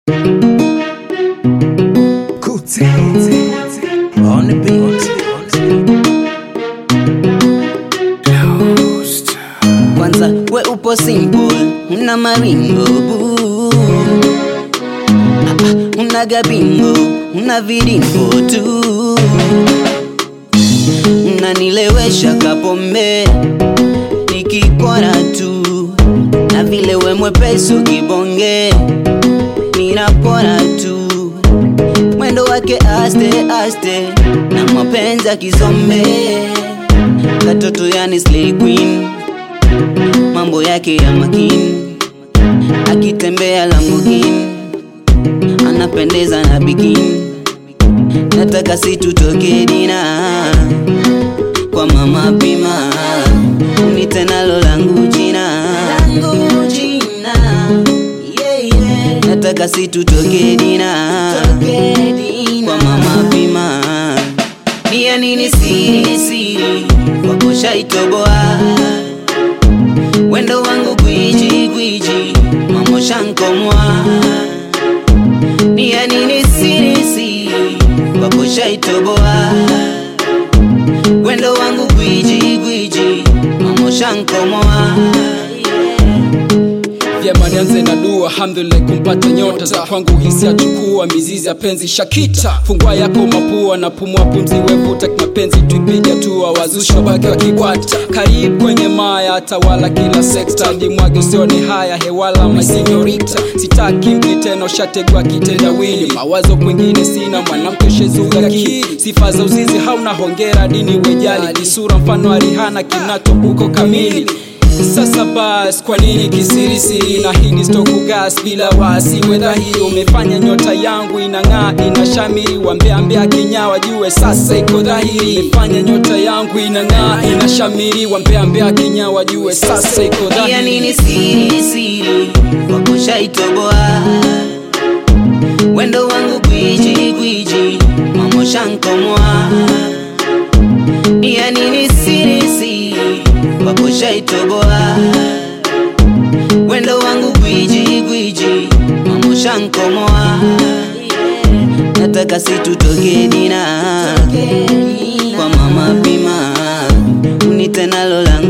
Kuti on the beat. Kwanza we upo simple, una maringo boo. Ah, ah, una gabingo, una viringo tu. Unanilewesha kapombe nikikora tu, na vile we mwepesi ukibonge ninapora tu mwendo wake aste aste na mapenzi ya kizombe katoto yani slay queen mambo yake ya makini akitembea Lamborghini anapendeza na bikini nataka situtoke dina kwa mama pima unite nalo langu jina langu jina yeah, yeah. nataka situtoke dina kwa mama pima ni ya nini siri siri wako shaitoboa wendo wangu gwiji gwiji mamo shankomwa ni ya nini siri siri wako shaitoboa wendo wangu gwiji gwiji mamo shankomwa vyema nianze na dua alhamdulillah kumpata nyota za kwangu hisi achukua mizizi ya penzi shakita fungua yako mapua na pumua pumzi wevuta kimapenzi tuipiga tua wazusha baki wa kibwata karibu kwenye maya tawala kila sekta ndimwage usione haya hewala masinyorita sitaki mki tena ushategwa kitendawili mawazo kwingine sina mwanamke shezuga kili sifa za uzizi hauna hongera dini wejali kisura mfano arihana kinato uko kamili sasa bas kwa nini kisirisiri na hili stoku gas bila wasi wedhahiri umefanya nyota yangu inang'aa inashamiri wambeambea kenya wajue sasa iko dhahiri umefanya nyota yangu inang'aa inashamiri wambeambea kenya wajue sasa iko ya dhahiri nini siri siri wako shaitoboa wendo wangu gwiji gwiji mamo shankomwa ya nini siri siri wako shaitoboa wendo wangu gwiji gwiji mamo shankomwa nataka situtoke dina kwa mama pima unite nalo langu